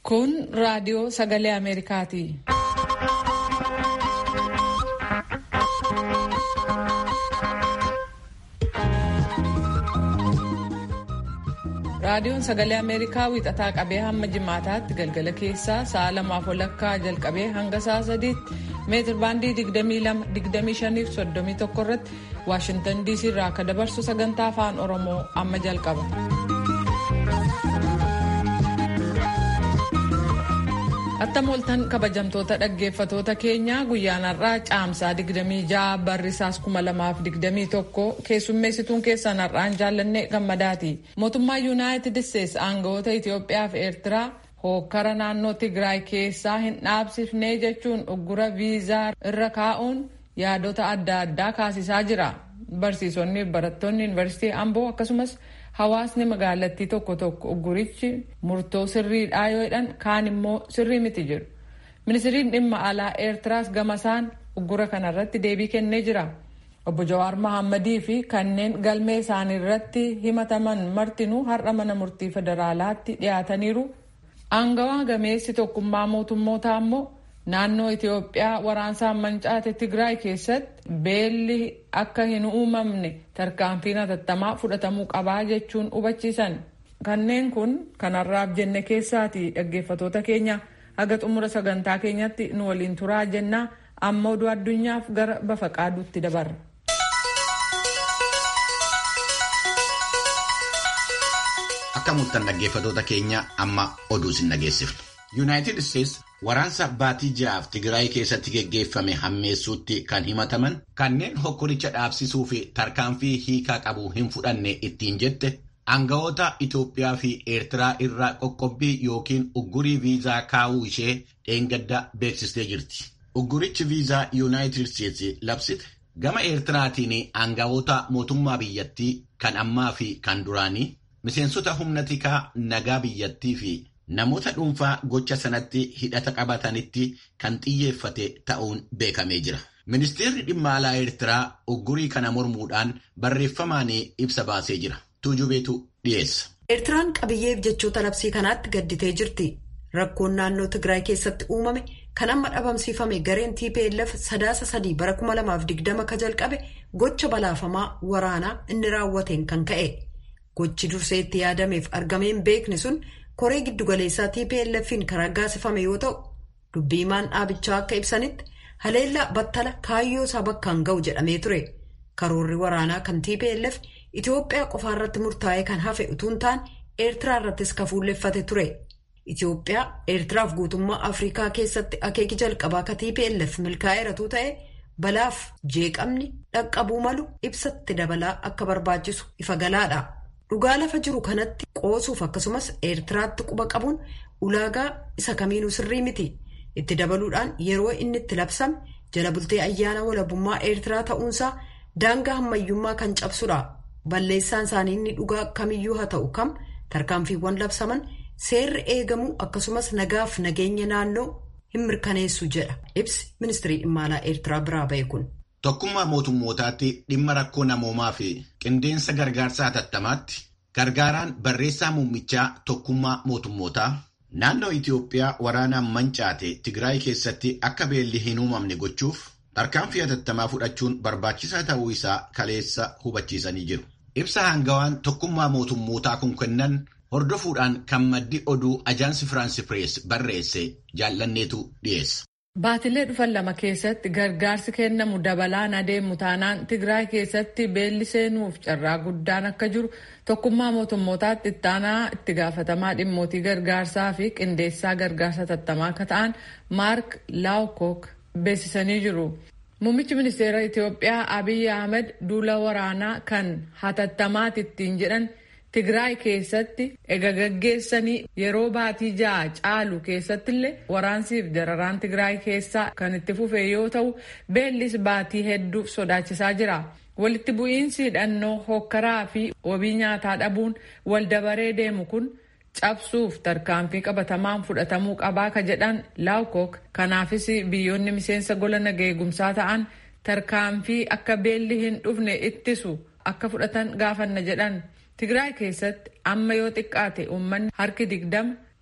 Kun raadiyoo sagalee Ameerikaati. Raadiyoon sagalee Ameerikaa wiixataa qabee hamma jimaataatti galgala keessaa sa'a lamaaf walakkaa jalqabee hanga sa'a sadiitti meetir baandii 22-25-31 irratti Waashintan DC irraa akka dabarsu sagantaa afaan Oromoo amma jalqaba. Attam ooltan kabajamtoota dhaggeeffatoota keenyaa guyyaan har'aa caamsaa 26 barrisaas 2021 keessummeessituun keessan har'aan jaallanne gammadaati. Mootummaa Yuunaayitid Isteetsi aangawoota Itoophiyaa fi Eertiraa hookkara naannoo Tigraay keessaa hin dhaabsifnee jechuun uggura viizaa irra kaa'uun yaadota adda addaa kaasisaa jira. Barsiisonni fi barattoonni Yuunivarsiitii Amboo akkasumas hawaasni magaalattii tokko tokko uggurichi murtoo sirriidhaa yoo jedhan kaan immoo sirrii miti jedhu. Ministiriin dhimma alaa Eertiraas gamasaan uggura kanarratti deebii kennee jira. Obbo Jawaar Mahammadii fi kanneen galmee isaanii irratti himataman martinuu har'a mana murtii federaalaatti dhiyaataniiru. Aangawaa gameessi tokkummaa mootummootaa immoo naannoo Itoophiyaa waraansaan mancaate Tigraay keessatti beelli akka hin uumamne tarkaanfiin hatattamaa fudhatamuu qabaa jechuun hubachiisan. Kanneen kun kanarraaf jenne keessaati dhaggeeffatoota keenya haga xumura sagantaa keenyatti nu waliin turaa jennaa amma oduu addunyaaf gara bafa qaaduutti dabarra. Akka murtan dhaggeeffatoota keenya amma oduu sin dhageessifna. Yuunaayitid Isteetsi waraansa baatii ja'aaf Tigraay keessatti geggeeffame hammeessuutti kan himataman kanneen hokkoricha dhaabsisuu fi tarkaanfii hiikaa qabu hin fudhanne ittiin jette aangawoota Itoophiyaa fi Eertiraa irraa qoqqobbii yookiin uggurii viizaa kaa'uu ishee dheengadda beeksistee jirti. Uggurichi viizaa Yuunaayitid Isteetsi labsite gama Eertiraatiin aangawoota mootummaa biyyattii kan ammaa fi kan duraanii miseensota humna tikaa nagaa biyyattii fi namoota dhuunfaa gocha sanatti hidhata qabatanitti kan xiyyeeffate ta'uun beekamee jira. Ministeerri dhimma alaa Eertiraa uggurii kana mormuudhaan barreeffamaan ibsa baasee jira. Tuujubeetu dhiyeessa. Eertiraan qabiyyeef jechoota labsii kanaatti gadditee jirti. Rakkoon naannoo Tigraay keessatti uumame kan amma dhabamsiifame gareen TPLF sadaasa sadii bara 2020 ka jalqabe gocha balaafamaa waraanaa inni raawwateen kan ka'e. Gochi dursee itti yaadameef argameen beekni sun koree giddugaleessaa TPLF'n kan raggaasifame yoo ta'u dubbii himaan dhaabichaa akka ibsanitti haleellaa battala kaayyoo isaa bakkaan ga'u jedhamee ture. Karoorri waraanaa kan TPLF Itoophiyaa qofaarratti murtaa'ee kan hafe utuu hin taane Eertiraa irrattis kan fuulleffate ture. Itoophiyaa Eertiraaf guutummaa Afrikaa keessatti akeeki jalqabaa ka TPLF milkaa'eeratuu ta'e balaaf jeeqamni dhaqqabuu malu ibsatti dabalaa akka barbaachisu ifa galaadha. Dhugaa lafa jiru kanatti qoosuuf akkasumas Eertiraatti quba qabuun ulaagaa isa kamiinuu sirrii miti. Itti dabaluudhaan yeroo inni itti labsame jala bultee ayyaana walabummaa Eertiraa ta'uunsaa daangaa hammayyummaa kan cabsudha. Balleessaan isaanii inni dhugaa kamiyyuu haa ta'u kam tarkaanfiiwwan labsaman seerri eegamuu akkasumas nagaaf nageenya naannoo hin mirkaneessu jedha. Ibsi ministirii dhimma alaa Eertiraa biraa ba'e kun. Tokkummaa mootummootaatti dhimma rakkoo namoomaa fi qindeensa gargaarsa hatattamaatti gargaaraan barreessaa muummichaa tokkummaa mootummootaa naannoo Itoophiyaa waraanaan mancaate Tigraay keessatti akka beelli hin uumamne gochuuf tarkaanfii hatattamaa fudhachuun barbaachisaa ta'uu isaa kaleessa hubachiisanii jiru. Ibsa hangawaan tokkummaa mootummootaa kun kennan hordofuudhaan kan maddi oduu ajaansi Firaansi Pirees barreesse jaallanneetu dhiyeessa. Baatilee dhufan lama keessatti gargaarsi kennamu dabalaan adeemu taanaan Tigraay keessatti beelli seenuuf carraa guddaan akka jiru tokkummaa mootummootaatti ittaanaa itti gaafatamaa dhimmootii gargaarsaa fi qindeessaa gargaarsa hatattamaa akka ta'an Maark Laawkook beeksisanii jiru. Muummichi ministeera Itoophiyaa Abiy Ahmed duula waraanaa kan hatattamaati ittiin jedhan Tigraay keessatti ega gaggeessanii yeroo baatii ja'a caalu keessatti illee waraansiif dararaan Tigraay keessaa kan itti fufe yoo ta'u beellis baatii hedduuf sodaachisaa jira. Walitti bu'iinsi hidhannoo hokkaraa fi wabii nyaataa dhabuun wal dabaree deemu kun cabsuuf tarkaanfii qabatamaan fudhatamuu qabaa ka jedhan laawkook kanaafis biyyoonni miseensa gola nageegumsaa ta'an tarkaanfii akka beelli hin dhufne ittisu akka fudhatan gaafanna jedhan. Tigraay keessatti amma yoo xiqqaate uummanni harki digdama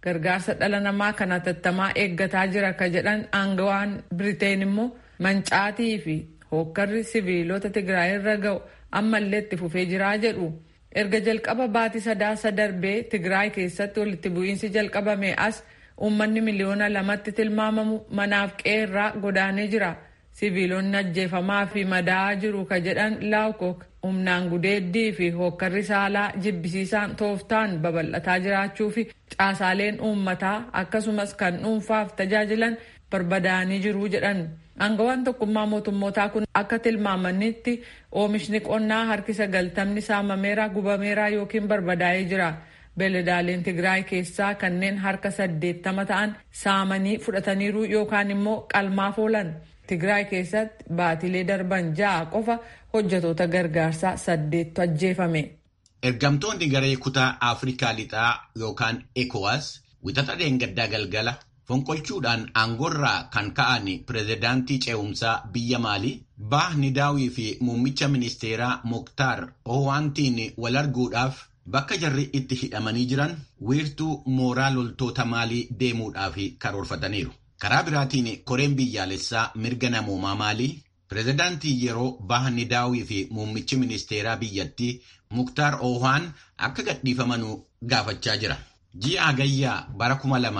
gargaarsa dhala namaa kan hatattamaa eeggataa jira ka jedhan aangawaan Biriteen immoo mancaatii fi hookkarri siviilota Tigraay irra ga'u ammallee itti fufee jiraa jedhu. Erga jalqaba baatii sadaasa darbee Tigraay keessatti walitti bu'iinsi jalqabame as uummanni miliyoona lamatti tilmaamamu manaaf qeerraa godaanee jira. Siviilonni ajjeefamaa fi madaa'aa jiru ka jedhan laawkok humnaan gudeeddii fi hookkarri saalaa jibbisiisaan tooftaan babal'ataa jiraachuu fi caasaaleen uummataa akkasumas kan dhuunfaaf tajaajilan barbadaa'anii jiru jedhan. Aangawaan tokkummaa mootummootaa kun akka tilmaamanitti oomishni qonnaa harki sagaltamni saamameera gubameera yookiin barbadaa'ee jira. Beeladaaleen Tigraay keessaa kanneen harka saddeettama ta'an saamanii fudhataniiru yookaan immoo qalmaaf oolan. Tigraay keessatti baatilee darban ja'a qofa hojjetoota gargaarsaa saddeettu ajjeefame. Ergamtoonni garee kutaa Afrikaa lixaa yookaan ECOWAS wixata dheengaddaa galgala fonqolchuudhaan aangoorraa kan ka'an pireezidaantii ce'umsaa biyya Maalii Bah Nidaawii fi muummicha ministeeraa Moktaar Owaantiin wal arguudhaaf bakka jarri itti hidhamanii jiran wiirtuu mooraa loltoota Maalii deemuudhaaf karoorfataniiru. Karaa biraatiin koreen biyyaalessaa mirga namoomaa Maalii pireezidaantii yeroo Bah Nidaawii fi muummichi ministeeraa biyyattii Muktaar Owaan akka gadhiifamanuu gaafachaa jira. Ji'a Agayyaa bara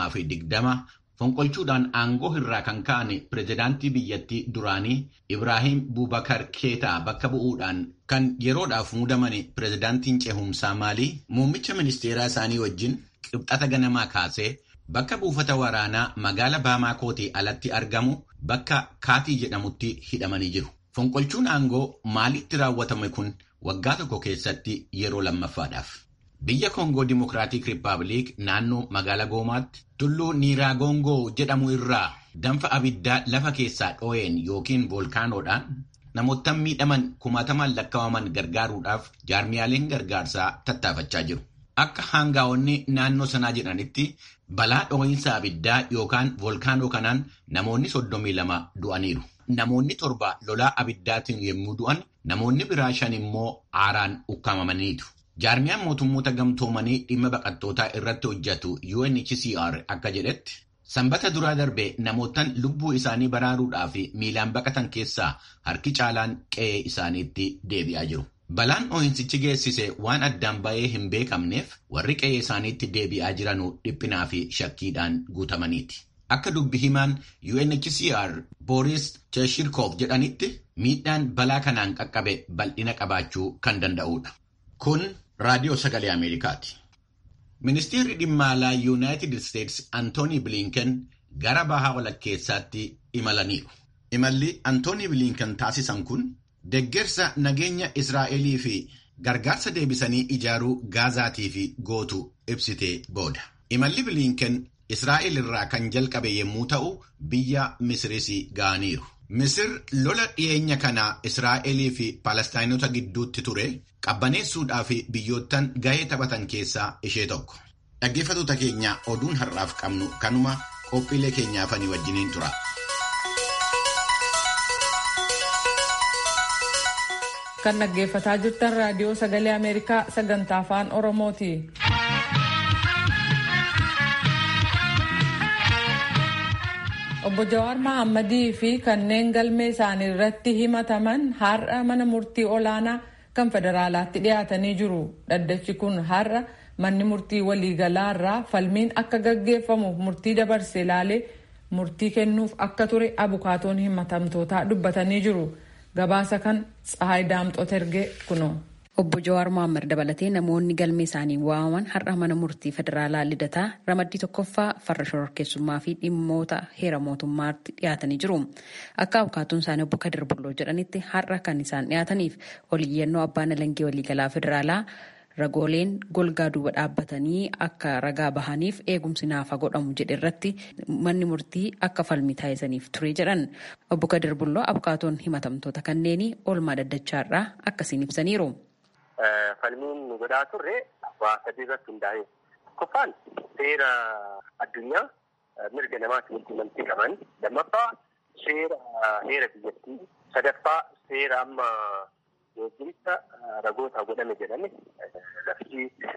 2020 fonqolchuudhaan aangoo irraa kan ka'an pireezidaantii biyyattii duraanii Ibraahim Bubakar Keetaa bakka bu'uudhaan kan yeroodhaaf muudaman pireezidaantiin ce'umsaa Maalii muummicha ministeeraa isaanii wajjin qibxata ganamaa kaasee bakka buufata waraanaa magaala Baamaakootii alatti argamu bakka Kaatii jedhamutti hidhamanii jiru. Fonqolchuun aangoo maalitti raawwatame kun waggaa tokko keessatti yeroo lammaffaadhaaf. Biyya Koongoo Dimokiraatik Rippaabilik naannoo magaala Goomaatti tulluu Niiraagongoo jedhamu irraa danfa abiddaa lafa keessaa dhoo'een yookiin voolkaanoodhaan namoota miidhaman kumaatamaan lakkaa'aman gargaaruudhaaf jaarmiyaaleen gargaarsaa tattaafachaa jiru. Akka hangaa'onni naannoo sanaa jedhanitti balaa dhoo'insa abiddaa yookaan voolkaanoo kanaan namoonni soddomii lama du'aniiru. Namoonni torba lolaa abiddaatiin yommuu du'an namoonni biraa shan immoo aaraan ukkaamamaniitu. Jaarmiyaan mootummoota gamtoomanii dhimma baqattootaa irratti hojjetu UNHCR akka jedhetti sanbata duraa darbe namootaan lubbuu isaanii baraaruudhaaf miilaan baqatan keessaa harki caalaan qe'ee isaaniitti deebi'aa jiru. Balaan dhoo'insichi geessise waan addaan ba'ee hin beekamneef warri qe'ee isaaniitti deebi'aa jiranuu dhiphinaa fi shakkiidhaan guutamaniiti. Akka dubbi himaan UNHCR Boris Cheshirkov jedhanitti miidhaan balaa kanaan qaqqabe bal'ina qabaachuu kan danda'udha. Kun raadiyoo sagalee Ameerikaati. Ministeerri dhimma alaa Yuunaayitid Isteetsi Antoonii Bilinken gara bahaa walakkeessaatti imalaniiru. Imalli Antoonii Bilinken taasisan kun Deggersa nageenya Israa'elii fi gargaarsa deebisanii ijaaruu Gaazaatiif gootu ibsitee booda. Imalli Bilinken Israa'el irraa kan jalqabe yommuu ta'u, biyya Misiris ga'aniiru. Misir lola dhiyeenya kana Israa'elii fi Palestaayinota gidduutti ture qabbaneessuudhaaf biyyoottan gahee taphatan keessaa ishee tokko. Dhaggeeffattoota keenya oduun har'aaf qabnu kanuma qophiilee keenyaafanii wajjiniin tura. kan dhaggeeffataa jirtan raadiyoo sagalee ameerikaa sagantaa afaan oromooti. obbo Jawaar Mahammadii fi kanneen galmee isaanii irratti himataman har'a mana murtii olaanaa kan federaalaatti dhiyaatanii jiru. Dhaddachi kun har'a manni murtii waliigalaa irraa falmiin akka gaggeeffamuuf murtii dabarse ilaalee murtii kennuuf akka ture abukaatoon himatamtootaa dubbatanii jiru. Gabaasa kan Tsahaay Daamxoo Tergee kunoo. Obbo Jawaar Mohaammed dabalatee namoonni galmee isaanii waamaman har'a mana murtii federaalaa lidataa ramaddii tokkoffaa farra shororkeessummaa fi dhimmoota heera mootummaatti dhiyaatanii jiru. Akka abukaatuun isaanii obbo Kadir Bulloo jedhanitti har'a kan isaan dhiyaataniif oliyyannoo abbaan alangee waliigalaa federaalaa ragooleen golgaa duuba dhaabbatanii akka ragaa bahaniif eegumsi naafa godhamu jedhe irratti manni murtii akka falmii taasisaniif ture jedhan. Obbo Kadir Bulloo abukaatoon himatamtoota kanneenii oolmaa daddachaarraa akkasiin ibsaniiru. Falmiin nu godhaa turre waa sadii irratti hundaa'e. Tokkoffaan seera addunyaa mirga namaatti walquunnamtii qaban. Lammaffaa seera heera biyyattii. Sadaffaa seera amma eegumsa ragoota godhame jedhame lafti dhibba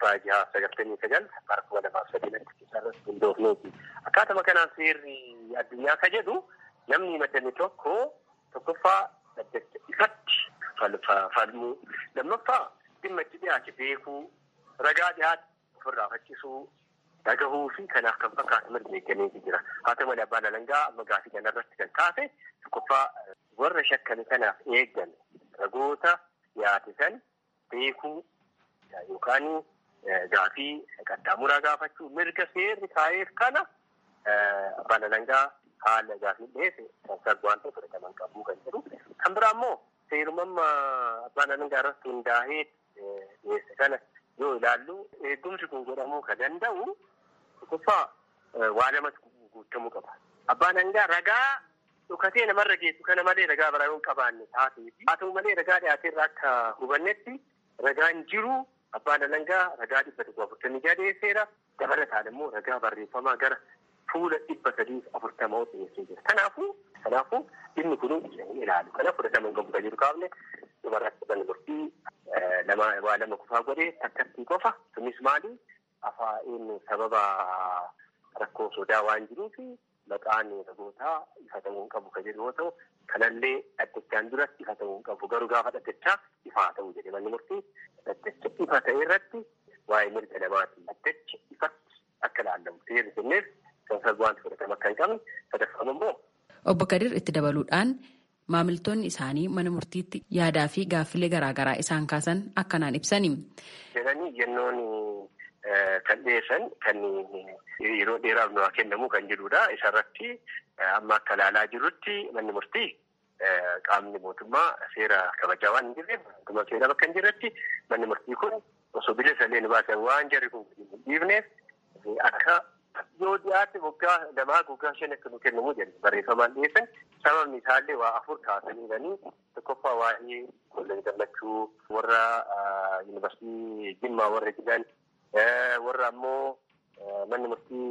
abbaa jaha sagaltamii sagal bara kuma lamaaf sadii irratti hundoofneeti. Akkaatuma kanaan seerri addunyaa ka jedhu namni himatame tokko tokkoffaa dhaddacha ifatti falmuu lammaffaa dhimma itti dhiyaate beekuu ragaa dhiyaate ofirraa faccisuu dhagahuu fi kanaaf kan fakkaatu mirga eeggameetu jira. Haa ta'u malee abbaan alangaa amma gaafii kanarratti kan kaase tokkoffaa warra shakkame kanaaf eeggan ragoota dhiyaate san beekuu yookaan gaafii qaxxaamuraa gaafachuu mirga seerri kaa'eef kana abbaan alangaa haala gaafii dhiyeesse sansargu waan ta'e fudhataman qabuu kan jedhu. Kan biraa immoo seerumamma abbaan alangaa irratti hundaa'ee dhiyeesse kana yoo ilaallu eegumsi kun godhamuu kan danda'u tokkoffaa waa lamatu guutamuu qaba. Abbaan alangaa ragaa dhukatee namarra geessu kana malee ragaa biraa yoo hin qabaanne taateefi haa ta'u malee ragaa dhiyaateerra akka hubannetti ragaan jiru abbaan alangaa ragaa dhibba tokko afurtamii jaha dhiyeesseera dabalataan immoo ragaa barreeffamaa gara fuula dhibba sadii afurtamaa dhiyeessee jira. Kanaafuu kanaafuu dhimmi kun ilaalu kana fudhatama hin qabu kan jiru kaafne dhumarratti manni murtii lama waa lama kufaa godhee takkattii qofa sunis maali afaan sababa rakkoo sodaa waan jiruuf maqaan ragootaa ifa ta'uu hin qabu kan jedhu yoo ta'u kanallee dhaddachaan duratti ifa ta'uu hin qabu garuu gaafa dhaddachaa ifaa ta'uu jedhe manni murtii dhaddacha ifa ta'e irratti waa'ee mirga namaati dhaddacha ifatti akka laallamu seerri kenneef kan wanti fudhatama akka hin qabne sadaffaan immoo. Obbo Kadir itti dabaluudhaan maamiltoonni isaanii mana murtiitti yaadaa fi gaaffilee garaagaraa isaan kaasan akkanaan ibsani. Jedhanii yennoon kan dhiyeessan kan yeroo dheeraaf nu kennamu kan jedhudha. Isarratti amma akka ilaalaa jirrutti manni murtii qaamni mootummaa seera kabajaa waan hin jirreef akkuma seera bakka hin jirretti manni murtii kun osoo bilisa illee nu baasan waan jarri kun hin dhiifneef akka yoo dhiyaate waggaa lamaa waggaa shan akka nu kennamu jedhu barreeffamaan dhiyeessan sababni isaallee waa afur kaasanii jiranii tokkoffaa waa'ee kolleejii gammachuu warra yuunivarsiitii jimmaa warra jiran warra ammoo manni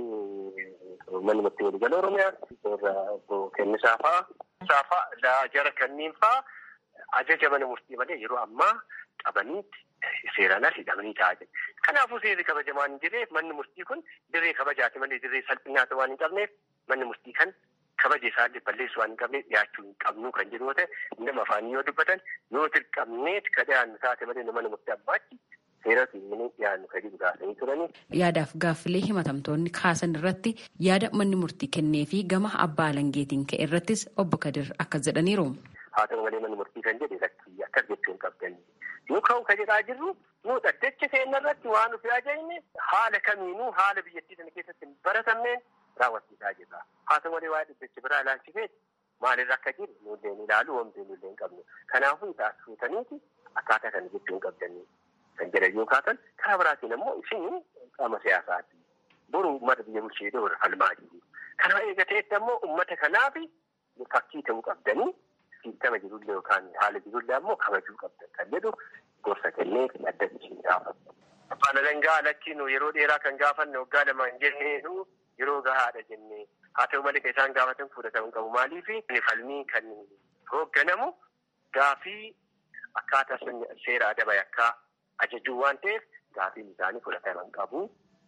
murtii manni murtii waliigala oromiyaa warra kennisaa fa'aa saafaa jara kanneen fa'aa ajaja mana murtii malee yeroo ammaa qabaniitti seeraan as hidhamanii taa'aa jiru. Kanaafuu seerri kabajamaa hin jirreef manni murtii kun dirree kabajaati malee dirree salphinaata waan hin qabneef manni murtii kan kabaja isaallee balleessu waan hin qabneef dhiyaachuu hin qabnu kan jedhu yoo ta'e nama afaanii yoo dubbatan yoo dirqamneet ka dhiyaannu taate malee mana murtii ammaachi seeratu hin dhiyaannu kan jedhu gaafanii turanii. Yaadaaf gaaffilee himatamtoonni kaasan irratti yaada manni murtii kennee fi gama abbaa alangeetiin ka'e irrattis obbo Kadir akkas jedhaniiru. Haa ta'u malee manni murtii kan jedhe lakkii akkas jechuu hin qabdanii. Yoo ka'u ka jedhaa jirru nu dhaddacha seenna irratti waan nuti ajajne haala kamiinuu haala biyyattii sana keessatti hin baratamneen raawwachiisaa jirra. Haa ta'u malee waa'ee dhaddacha biraa ilaalchisee maalirra akka jiru nullee ni ilaalu wanti nullee hin qabnu. Kanaafuu taasisuutaniiti akkaataa kana jechuu hin qabdanii kan jedhan yoo kaatan karaa biraatiin immoo isin qaama siyaasaati. Boru uummata biyya bulchee warra falmaa jiru. Kana eegateetti ammoo uummata kanaaf fakkii ta'uu qabdanii siistama jirullee yookaan haala jirullee ammoo kabajuu qabdan kan jedhu gorsa kennee dhaddachi gaafatu. Abbaan alangaa lakkiin yeroo dheeraa kan gaafanne waggaa lama hin jenneenu yeroo gahaadha jennee haa ta'u malee kan isaan gaafatan fudhatamu qabu maaliif falmii kan hoogganamu gaafii akkaataa seera adaba yakkaa ajajuu waan ta'eef gaafiin isaanii fudhataman qabu.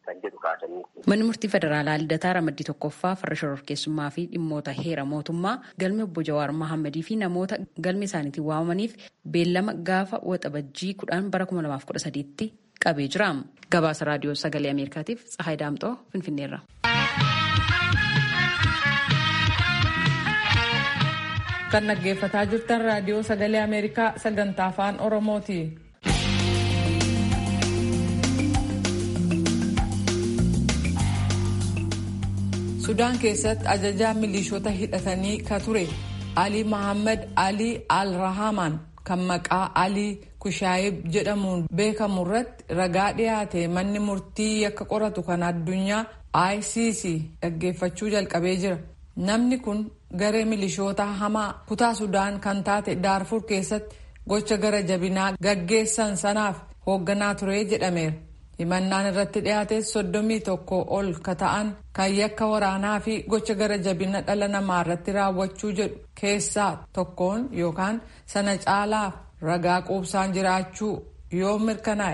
Manni murtii federaalaa Lidataa Ramaddii Tokkoffaa farra shororkeessummaa fi dhimmoota heera mootummaa galme obbo Jawaar Mahammadii fi namoota galme isaaniitiin waamamaniif beellama gaafa waxabajjii kudhan bara 2013tti qabee jira. Gabaasa raadiyoo sagalee Ameerikaatiif Tsahaay Daamxoo Finfinneerra. Kan dhaggeeffataa jirtan raadiyoo sagalee Ameerikaa sagantaa afaan Oromooti. sudaan keessatti ajajaa milishoota hidhatanii ka ture alii mahammad alii al-rahamaan kan maqaa alii kushaayib jedhamuun beekamu irratti ragaa dhiyaate manni murtii yakka qoratu kan addunyaa icc dhaggeeffachuu jalqabee jira namni kun garee milishoota hamaa kutaa sudaan kan taate daarfur keessatti gocha gara jabinaa gaggeessan sanaaf hoogganaa ture jedhameera. himannaan irratti dhiyaate soddomii tokko ol ka ta'an kan yakka waraanaa fi gocha gara jabina dhala namaa irratti raawwachuu jedhu keessaa tokkoon yookaan sana caalaa ragaa quubsaan jiraachuu yoo mirkanaa'e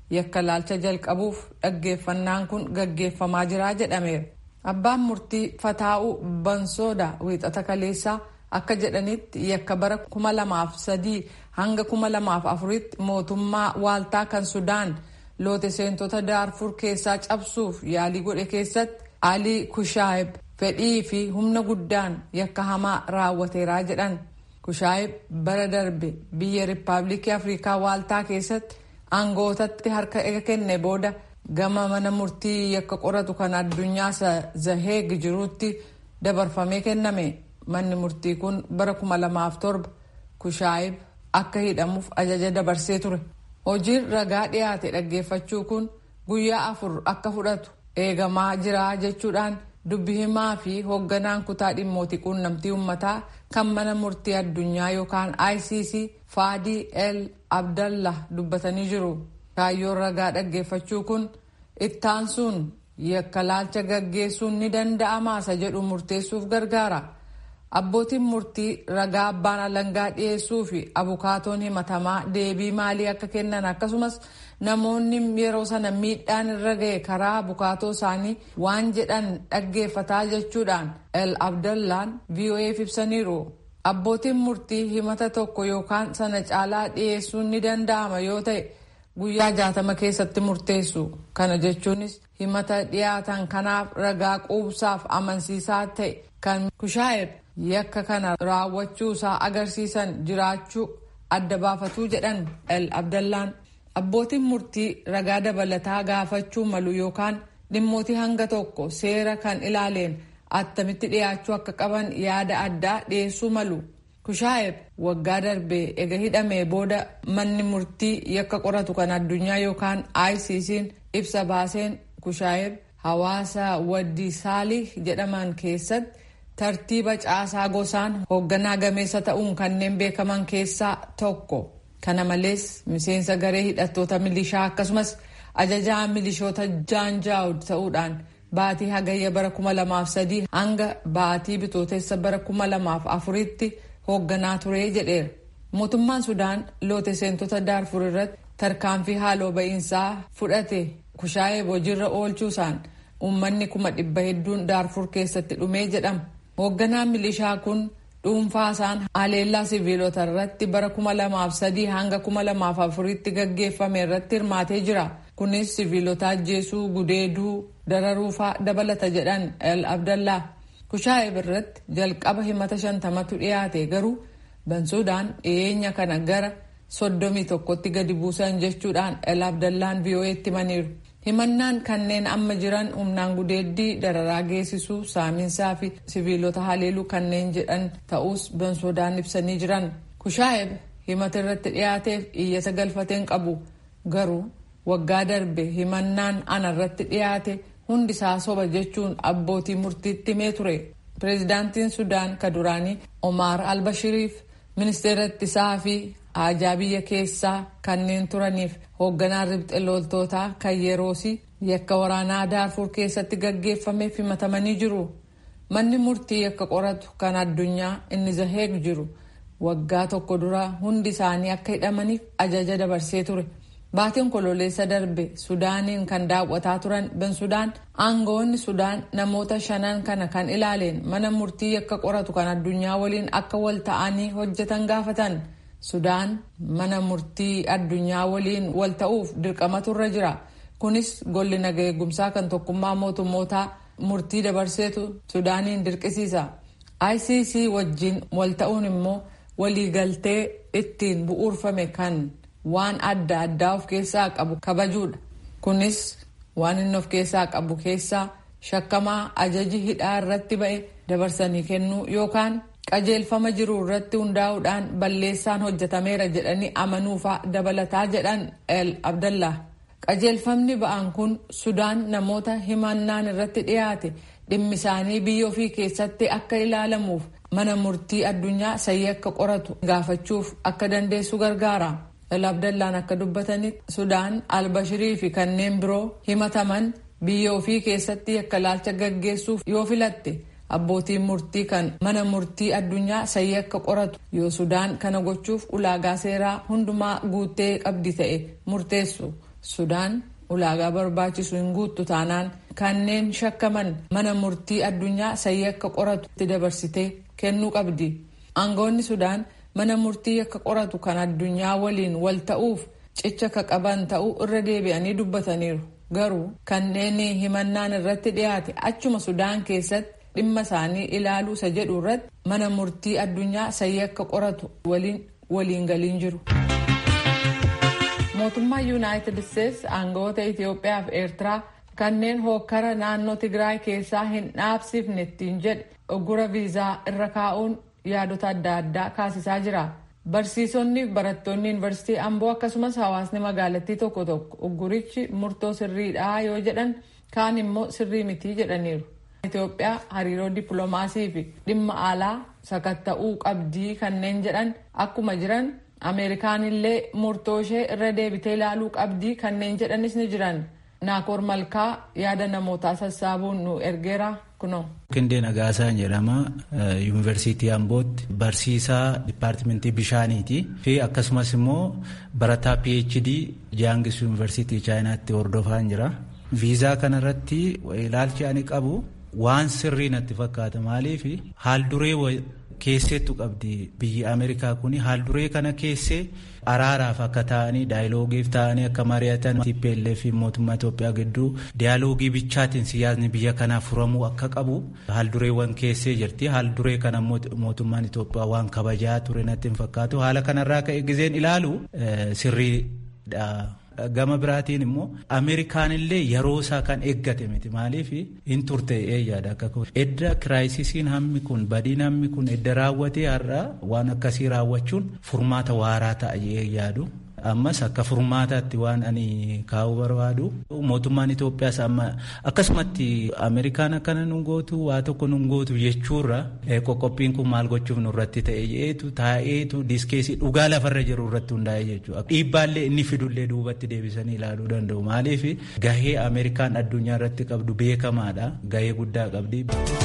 yakka laalcha jalqabuuf dhaggeeffannaan kun gaggeeffamaa jira jedhameera. Abbaan murtii Fataa'uu Bansooda wiixata kaleessaa akka jedhanitti yakka bara kuma lamaaf sadii hanga kuma lamaaf afuritti mootummaa waaltaa kan Sudaan loote seentota Daarfur keessaa cabsuuf yaalii godhe keessatti Alii Kushaayib fedhii fi humna guddaan yakka hamaa raawwateeraa jedhan. Kushaayib bara darbe biyya Rippaabilikii Afrikaa waaltaa keessatti aangootatti harka ega kenne booda gama mana murtii yakka qoratu kan addunyaa zaheeg jiruutti dabarfamee kenname. Manni murtii kun bara kuma lamaaf torba Kushaayib akka hidhamuuf ajaja dabarsee ture. Hojiin ragaa dhiyaate dhaggeeffachuu kun guyyaa afur akka fudhatu eegamaa jira jechuudhaan dubbi himaa fi hoogganaan kutaa dhimmootii quunnamtii uummataa kan mana murtii addunyaa yookaan ICC Faadii El Abdallah dubbatanii jiru. Kaayyoon ragaa dhaggeeffachuu kun ittaansuun yakka laalcha gaggeessuun ni danda'amaasa jedhu murteessuuf gargaara. Abbootiin murtii ragaa abbaan alangaa dhiyeessuu fi abukaatoon himatamaa deebii maalii akka kennan akkasumas namoonni yeroo sana miidhaan irra ga'e karaa abukaatoo isaanii waan jedhan dhaggeeffataa jechuudhaan El Abdallaan VOA'f ibsaniiru. Abbootiin murtii himata tokko yookaan sana caalaa dhiyeessuun ni danda'ama yoo ta'e guyyaa jaatama keessatti murteessu. Kana jechuunis himata dhiyaatan kanaaf ragaa quubsaaf amansiisaa ta'e kan kushaa'e yakka kana raawwachuu isaa agarsiisan jiraachuu adda baafatuu jedhan El Abdallaan. Abbootiin murtii ragaa dabalataa gaafachuu malu yookaan dhimmootii hanga tokko seera kan ilaaleen attamitti dhiyaachuu akka qaban yaada addaa dhiyeessuu malu. Kushaayeb waggaa darbee ega hidhamee booda manni murtii yakka qoratu kan addunyaa yookaan ICC'n ibsa baaseen Kushaayeb hawaasa waddi saalih jedhaman keessatti tartiiba caasaa gosaan hoogganaa gameessa ta'uun kanneen beekaman keessaa tokko. Kana malees miseensa garee hidhattoota milishaa akkasumas ajajaa milishoota jaanjaawud ta'uudhaan baatii hagayya bara kuma lamaaf sadii hanga baatii bitootessa bara kuma lamaaf afuritti hoogganaa ture jedheera. Mootummaan Sudaan loote seentota Daarfur irratti tarkaanfii haaloo ba'iinsaa fudhate kushaayee hojiirra oolchuusaan uummanni kuma dhibba hedduun Daarfur keessatti dhumee jedhama. Hoogganaan milishaa kun dhuunfaasaan haleellaa siviilota irratti bara kuma lamaaf sadii hanga kuma lamaaf afuritti gaggeeffame irratti hirmaatee jira. Kunis siviilota ajjeesuu, gudeeduu, dararuufaa dabalata jedhan El Abdallaa. Kushaayeb irratti jalqaba himata shantamatu dhiyaate garuu Bansuudaan dhiyeenya kana gara soddomii tokkotti gadi buusan jechuudhaan El Abdallaan VOA'tti himaniiru. Himannaan kanneen amma jiran humnaan gudeeddii dararaa geessisuu saaminsaa fi siviilota haleeluu kanneen jedhan ta'us Bansuudaan ibsanii jiran. Kushaayeb himata irratti dhiyaateef iyyata galfateen qabu garuu waggaa darbe himannaan ana irratti dhiyaate hundisaa soba jechuun abbootii murtiitti himee ture. Pireezidaantiin Sudaan ka duraanii Omar Albashiriif ministeera ittisaa fi haajaa biyya keessaa kanneen turaniif hoogganaan ribxe loltootaa kan yeroosi yakka waraanaa daarfur keessatti gaggeeffameef himatamanii jiru. Manni murtii yakka qoratu kan addunyaa inni zaheeg jiru waggaa tokko dura hundi isaanii akka hidhamaniif ajaja dabarsee ture. Baatiin kololeessa darbe Sudaaniin kan daawwataa turan Bensudaan aangawoonni Sudaan namoota shanan kana kan ilaaleen mana murtii yakka qoratu kan addunyaa waliin akka wal ta'anii hojjetan gaafatan. Sudaan mana murtii addunyaa waliin wal ta'uuf dirqamatu irra jira. Kunis golli naga eegumsaa kan tokkummaa mootummootaa murtii dabarseetu Sudaaniin dirqisiisa. ICC wajjin wal ta'uun immoo waliigaltee ittiin bu'uurfame kan waan adda addaa of keessaa qabu kabajuudha. Kunis waan inni of keessaa qabu keessaa shakkamaa ajaji hidhaa irratti ba'e dabarsanii kennuu yookaan qajeelfama jiru irratti hundaa'uudhaan balleessaan hojjetameera jedhanii amanuufaa dabalataa jedhan El Abdallah. Qajeelfamni ba'an kun Sudaan namoota himannaan irratti dhiyaate dhimmi isaanii biyya ofii keessatti akka ilaalamuuf mana murtii addunyaa sayii akka qoratu gaafachuuf akka dandeessu gargaara. El Abdallaan akka dubbatanitti Sudaan Albashirii fi kanneen biroo himataman biyya ofii keessatti yakka laalcha gaggeessuuf yoo filatte abbootiin murtii kan mana murtii addunyaa sayii akka qoratu yoo Sudaan kana gochuuf ulaagaa seeraa hundumaa guuttee qabdi ta'e murteessu. Sudaan ulaagaa barbaachisu hin guuttu taanaan kanneen shakkaman mana murtii addunyaa sayyii akka qoratu itti dabarsitee kennuu qabdi. Aangoonni Sudaan mana murtii akka qoratu kan addunyaa waliin wal ta'uuf cicha ka qaban ta'uu irra deebi'anii dubbataniiru. Garuu kanneen himannaan irratti dhiyaate achuma Sudaan keessatti dhimma isaanii ilaaluu isa jedhu irratti mana murtii addunyaa sayyii akka qoratu waliin waliin galiin jiru. Mootummaan Yuunaayitid Isteetsi aangawoota Itoophiyaa fi Eertiraa kanneen hookkara naannoo Tigraay keessaa hin dhaabsifne ittiin jedhe oggura viizaa irra kaa'uun yaadota adda addaa kaasisaa jira. Barsiisonni fi barattoonni yuunivarsiitii Amboo akkasumas hawaasni magaalattii tokko tokko oggurichi murtoo sirriidha yoo jedhan kaan immoo sirrii mitii jedhaniiru. Itoophiyaa hariiroo dippiloomaasii fi dhimma alaa sakatta'uu qabdii kanneen jedhan akkuma jiran Ameerikaan illee murtoo ishee irra deebitee ilaaluu qabdii kanneen jedhanis ni jiran. Naakoor Malkaa yaada namootaa sassaabuun nu ergeera kunoo. Qindee Nagaasaan jedhama. Yuunivarsiitii Ambootti barsiisaa dipaartimentii bishaaniiti fi akkasumas immoo barataa PhD Jaangis Yuunivarsiitii Chaayinaatti hordofaan jira. Viizaa kanarratti ilaalchi ani qabu waan sirrii natti fakkaata maaliif haal duree keesseettu qabdi biyyi Ameerikaa kun haal duree kana keessee araaraaf akka ta'anii daayiloogiif ta'anii akka mari'atan TPLF fi mootummaa Itoophiyaa gidduu daayaloogii bichaatiin siyaasni biyya kanaa furamuu akka qabu haal dureewwan keessee jirti haal duree kana mootummaan Itoophiyaa waan kabajaa ture natti hin fakkaatu haala kanarraa ka'e gizeen ilaalu sirriidha. gama biraatiin immoo ameerikaan illee yeroo isaa kan eeggate miti maaliif hin turte eeyyaadha akka edda kiraayisisiin hammi kun badiin hammi kun edda raawwatee har'a waan akkasii raawwachuun furmaata waaraa ta'a eeyyaadu. ammas akka furmaataatti waan ani kaa'uu barbaadu mootummaan Itoophiyaas amma akkasumatti Ameerikaan akkana nun gootu waa tokko nun gootu jechuurra qoqqobbiin kun maal gochuuf nurratti ta'e jeetu taa'eetu diskeesii dhugaa lafarra jiru irratti hundaa'e jechuudha. Dhiibbaallee inni fidullee duubatti deebisanii ilaaluu danda'u maaliif gahee Ameerikaan addunyaa irratti qabdu beekamaadha gahee guddaa qabdi.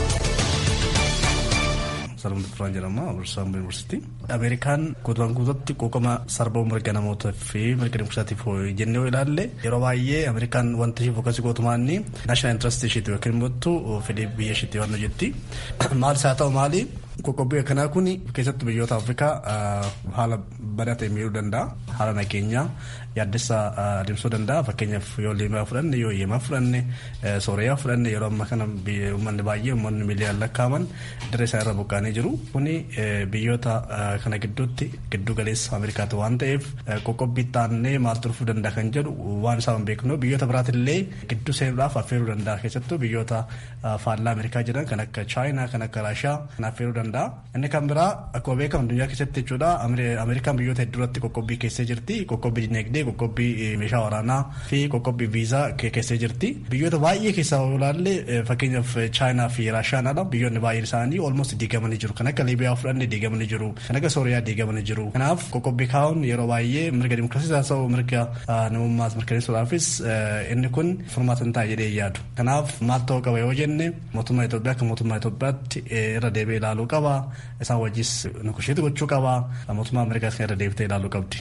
Salmuun Turaan jedhama Abirsaamboo Yuunivarsiitii. Ameerikaan guutumaan guututti quuqama sarbama mirga namootaa fi mirga dimokiraatiif jennee yoo ilaalle yeroo baay'ee Ameerikaan wanta ishee fokkasii gootumaan naashinaal intarastii isheeti yookiin immoo fedhii biyya isheetti waan hojjetti. Maalis haa ta'u maali qoqqobbii akkanaa kun keessattuu biyyoota Afrikaa haala badaa ta'e miidhuu danda'a. Haala nageenyaa yaaddessa adeemsisuu danda'a. Fakkeenyaaf yoo Liibiyaa fudhanne yoo Yeemaa fudhanne Sooriyaa fudhanne yeroo ammaa kana uummanni baay'ee uummanni miiliyaan lakkaaman dirree isaa irra buqqaanee jiru. Kuni biyyoota kana gidduutti giddu galeessa Ameerikaati waan ta'eef qoqqobbii taannee maaltu dhufuu danda'a kan jedhu waan isaa hin beeknu biyyoota biraatillee gidduu seenuudhaaf affeeruu danda'a keessattuu biyyoota faallaa Ameerikaa jiran kan akka Chaayinaa kan akka Raashiyaa kan affeeruu danda'a. Inni kan biraa akkuma beekamu addunyaa keessatti jechuudha Ameerikaan biyyoota hedduuratti qoqqobbii keessee jirti. Qoqqobbii dinagdee, qoqqobbii meeshaa waraanaa fi qoqqobbii viizaa keessee jirti. Biyyoota baay'ee keessaa ilaalle fakkeenyaaf Chaayinaa fi Raashiyaadha. Biyyoonni baay'een isaanii olmost diigamanii jiru. Kan akka Liibiyaa fudhanne diigamanii jiru. Kan akka Sooriyaa diigamanii jiru. Kanaaf qoqqobbii kaa'uun yeroo baay'ee mirga dimokiraasiis haa ta'u mirga namummaas mirkaneessuudhaafis inni kun furmaata hin ta'a jedhee yaadu. Kanaaf maal ta'uu qaba yoo jenne mootummaa Itoophiyaa akka mootummaa Itoophiyaatti irra deebi'ee ilaaluu qaba. Isaan wajjis nukusheetti gochuu qaba. Mootummaa Ameerikaas kan irra deebitee ilaaluu qabdi.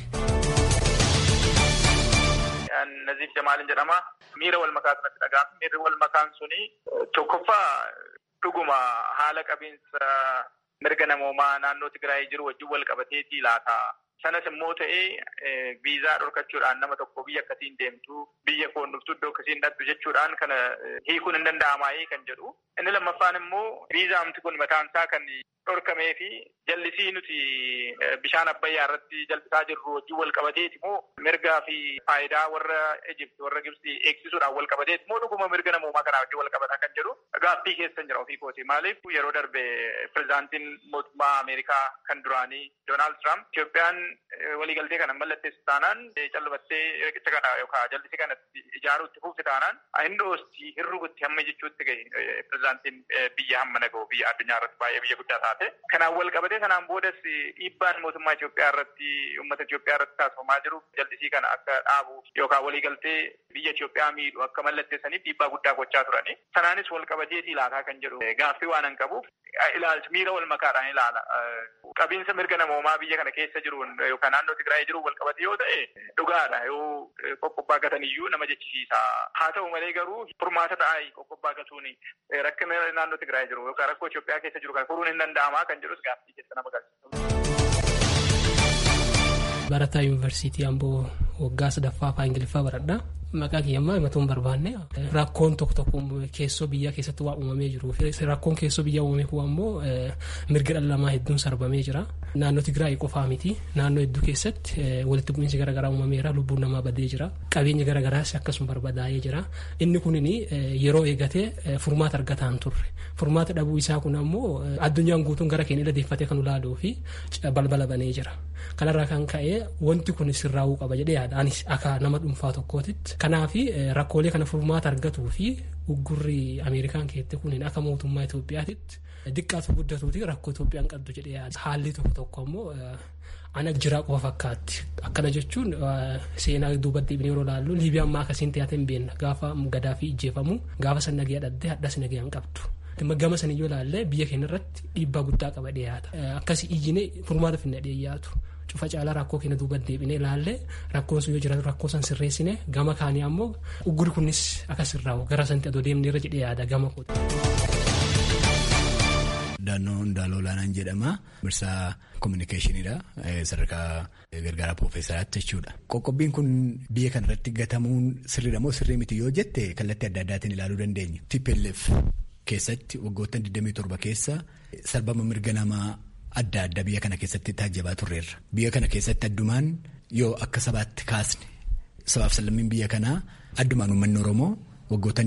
Naziif Jamaalin jedhama. Miira wal makaa sanatti dhaga'ama. Miirri wal makaan suni tokkoffaa dhuguma haala qabiinsa mirga namoomaa naannoo Tigraay jiru wajjin wal qabateetii laata. Sanas immoo ta'ee viizaa dhorkachuudhaan nama tokko biyya akkasiin deemtu biyya koon dhuftu iddoo akkasiin dhattu jechuudhaan kana hiikuun hin danda'amaayee kan jedhu. Inni lammaffaan immoo viizaamti kun mataan isaa kan dhorkamee fi jallisii nuti bishaan abbayyaa irratti jallisaa jirru wajjin wal qabateeti moo mirgaa fi faayidaa warra Ejipti warra Gibsi eegsisuudhaan wal qabateeti moo dhuguma mirga namoomaa kanaa wajjin wal qabataa kan jedhu gaaffii keessa jira ofii kooti. Maaliif yeroo darbe pirezidaantiin mootummaa Ameerikaa kan duraanii Doonaald Tiraamp Itoophiyaan waliigaltee kana mallatteessu taanaan callibattee riqicha kana yookaan jallisii kana ijaaruutti fufte taanaan hin dhoosti hin rukutti hamma jechuutti gahe pirezidaantiin biyya hamma naga'u biyya addunyaa irratti baay'ee biyya guddaa taate. Kanaan wal qabatee sanaan boodas dhiibbaan mootummaa Itoophiyaa irratti uummata Itoophiyaa irratti taasifamaa jiru jallisii kana akka dhaabu yookaan waliigaltee biyya Itoophiyaa miidhu akka mallatteessaniif dhiibbaa guddaa gochaa turani. Sanaanis wal qabateetii laataa kan jedhu gaaffii waan hin qabuuf ilaalcha miira wal makaadhaan ilaala. Qabiinsa mirga namoomaa biyya kana keessa jiruun yookaan naannoo Tigraay jiru wal qabate yoo ta'e dhugaadha yoo qoqqobbaa gatan iyyuu nama jechisiisa. Haa ta'u malee garuu furmaata ta'aa qoqqobbaa gatuun rakkina naannoo Tigraay jiru yookaan rakkoo Itoophiyaa keessa jiru kan furuun hin danda'amaa kan jedhus gaaffii keessa nama galchisa. Barataa Yuunivarsiitii Amboo waggaa sadaffaa afaan Ingiliffaa baradhaa. Maqaa kiyyammaa himatuun barbaanne rakkoon tokko tokko keessoo biyyaa keessatti waa uumamee jiru rakkoon keessoo biyyaa uumame kun ammoo mirga dhala namaa hedduun sarbamee jira naannoo Tigraay qofaa miti naannoo hedduu keessatti walitti bu'iinsi garaagaraa uumameera lubbuun namaa badee jira qabeenya garaagaraas akkasuma barbadaa'ee jira inni kunin yeroo eegatee furmaata argataan turre furmaata dhabuu isaa kun ammoo addunyaan guutuun gara keenya dhadeeffatee kan ilaaluu fi balbala banee jira kanarraa kan ka'e wanti kun sirraa'uu qaba jedhee yaada anis akka nama dhuunfaa tokkootitti kanaaf rakkoolee kana furmaata argatuu fi uggurri ameerikaan keette kun akka mootummaa Itoophiyaatitti diqqaatu guddatuuti rakkoo Itoophiyaan qabdu jedhee yaada haalli tokko tokko ammoo ana jiraa qofa fakkaatti akkana jechuun seenaa duuba deebinee yeroo ilaallu liibiyaan maa akkasiin ta'ate hin beekna gaafa gadaa fi ijjeefamu gaafa san nagaya dhadhee hadhas nagaya hin qabdu. gama san yoo ilaalle biyya keenya irratti dhiibbaa guddaa qaba dhiyaata akkasii iyyine furmaata finna dhiyaatu cufa caalaa rakkoo keenya duuba deebinee ilaalle rakkoon sun yoo jiraatu rakkoo san sirreessine gama kaanii ammoo ugguri kunis akka sirraa'u gara santi adoo deemnee irra jedhee yaada gama kooti. Daannoo Ndaaloo Olaanaan jedhama. Mirsaa kominikeeshiniidha. Sadarkaa gargaaraa piroofeesaraatti jechuudha. Qoqqobbiin kun biyya kana irratti gatamuun sirriidha moo sirrii miti yoo jette kallattii adda addaatiin ilaaluu dandeenya. TPLF keessatti waggoottan 27 keessa sarbama mirga namaa adda addaa biyya kana keessatti taajjabaa turreerra. Biyya kana keessatti addumaan yoo akka sabaatti kaasne sabaaf sallammiin biyya kanaa addumaan uummanni Oromoo waggoottan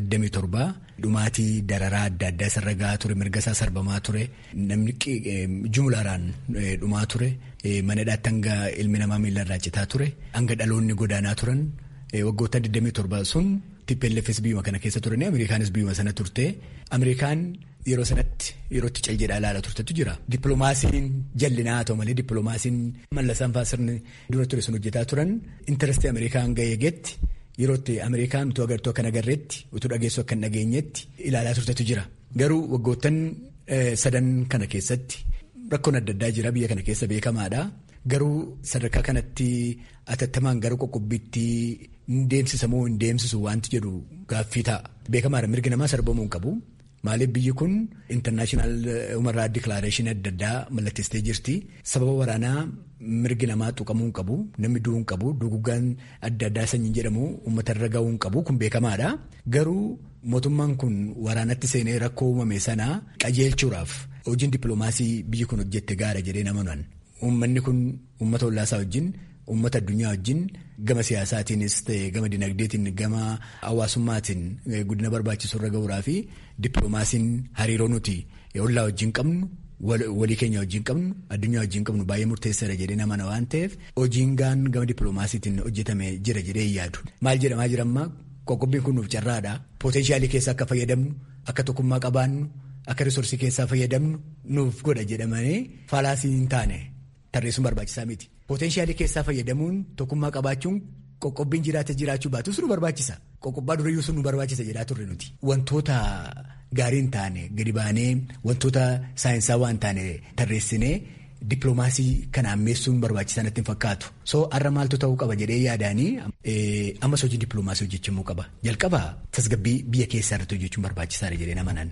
27 dhumaatii dararaa adda addaa isarra gahaa ture mirga isaa sarbamaa ture namni jumlaaraan dhumaa ture manadhaatti hanga ilmi namaa miilarraa citaa ture hanga dhaloonni godaanaa turan waggoottan 27 sun TPLFs biyyuma kana keessa turanii Ameerikaanis biyyuma sana turte Ameerikaan yeroo sanatti yerootti cal jedhaa ilaala turtetu jira. Dippiloomaasiin jallinaa haa ta'u malee dippiloomaasiin mallasaan fa'aa sirni dura ture sun hojjetaa turan intarastii Ameerikaan ga'ee geetti yerootti Ameerikaan utuu agartuu akka nagarreetti utuu dhageessuu akka hin dhageenyetti ilaalaa turtetu jira. Garuu waggoottan sadan kana keessatti rakkoon adda addaa jira biyya kana keessa beekamaadha. Garuu sadarkaa kanatti atattamaan gara qoqqobbiitti hin deemsisa moo hin deemsisu wanti jedhu gaaffii ta'a. Beekamaadha mirgi namaa sarbamuu hin qabu. Maaliif biyyi kun intarnaashinaal umarraa dikilaareeshinii adda addaa mallatteessitee jirti. Sababa waraanaa mirgi namaa tuqamuu hin qabu. Namni du'uu hin qabu. Duguggaan adda addaa sanyiin jedhamu uummata irra gahuu hin qabu. Kun beekamaadha. Garuu mootummaan kun waraanatti seenee rakkoo uumame sana qajeelchuudhaaf hojiin dippiloomaasii biyyi kun hojjette gaara jedhee namanuun. Uummanni kun uummata hollaasaa wajjin uummata addunyaa wajjin gama siyaasaatiinis ta'e gama dinagdeetiin gama hawaasummaatiin guddina barbaachisu irra gahuudhaa fi dippiloomaasiin hariiroo nuti hollaa wajjin qabnu walii keenya wajjin qabnu addunyaa wajjin qabnu baay'ee murteessaadha jedhee namana waan ta'eef hojiin gaan gama dippiloomaasiitiin hojjetame jira jedhee yaadu. Maal jedhamaa jirammaa qoqqobbiin kun nuuf carraadha. Pootenshaalii keessa akka fayyadamnu akka tokkummaa qabaannu akka risoorsii keessaa fayyadamnu nuuf godha jedhamanii faalaasii hin taane. Tarreessuun barbaachisaa miti. Pootenshaalii keessaa fayyadamuun tokkummaa qabaachuun qoqqobbiin jiraata jiraachuu baatus nu barbaachisa. Qoqqobbaa durayyuu sun nu barbaachisa jedhaa turre nuti. Wantoota gaarii hin taane gadi baanee wantoota saayinsaa waan taane tarreessinee dippiloomaasii kana ammeessuun barbaachisaa natti hin fakkaatu. So har'a maaltu ta'uu qaba jedhee yaadaanii ammas hojii dippiloomaasii hojjechuu qaba. Jalqaba tasgabbii biyya keessaa irratti hojjechuun barbaachisaadha jedhee namanan.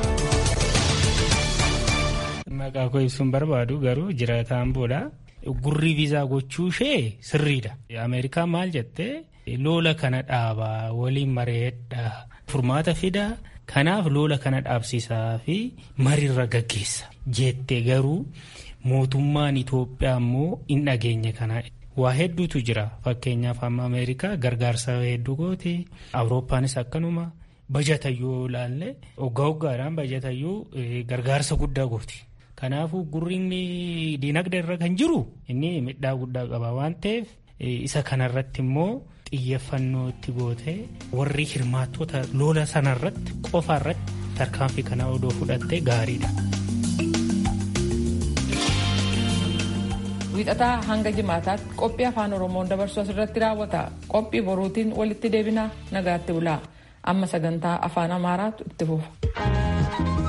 Maqaa koo ibsuun barbaadu garuu jiraataan booda gurri viizaa gochuu ishee sirriidha. Ameerikaan maal jettee lola kana dhaabaa waliin mareedha furmaata fidaa kanaaf lola kana dhaabsisaa fi mariirra gaggeessa jettee garuu mootummaan Itoophiyaa immoo hin dhageenye kana. Waa hedduutu jira fakkeenyaaf amma Ameerikaa gargaarsa hedduu goote Awurooppaanis akkanuma. Bajatayyuu ilaalle waggaa waggaadhaan bajatayyuu gargaarsa guddaa gooti. Kanaafuu gurriin diinagdee irra kan jiru inni midhaa guddaa qaba waan ta'eef isa kanarratti immoo xiyyeeffannoo itti goote warri hirmaattota lola sanarratti qofaarratti tarkaanfii kana odoo fudhatte gaariidha. Wiixataa hanga jimaataatti qophii afaan Oromoon dabarsu asirratti raawwata. Qophii boruutiin walitti deebina nagaatti bulaa. Amma sagantaa afaan Amaaraatu itti fufa.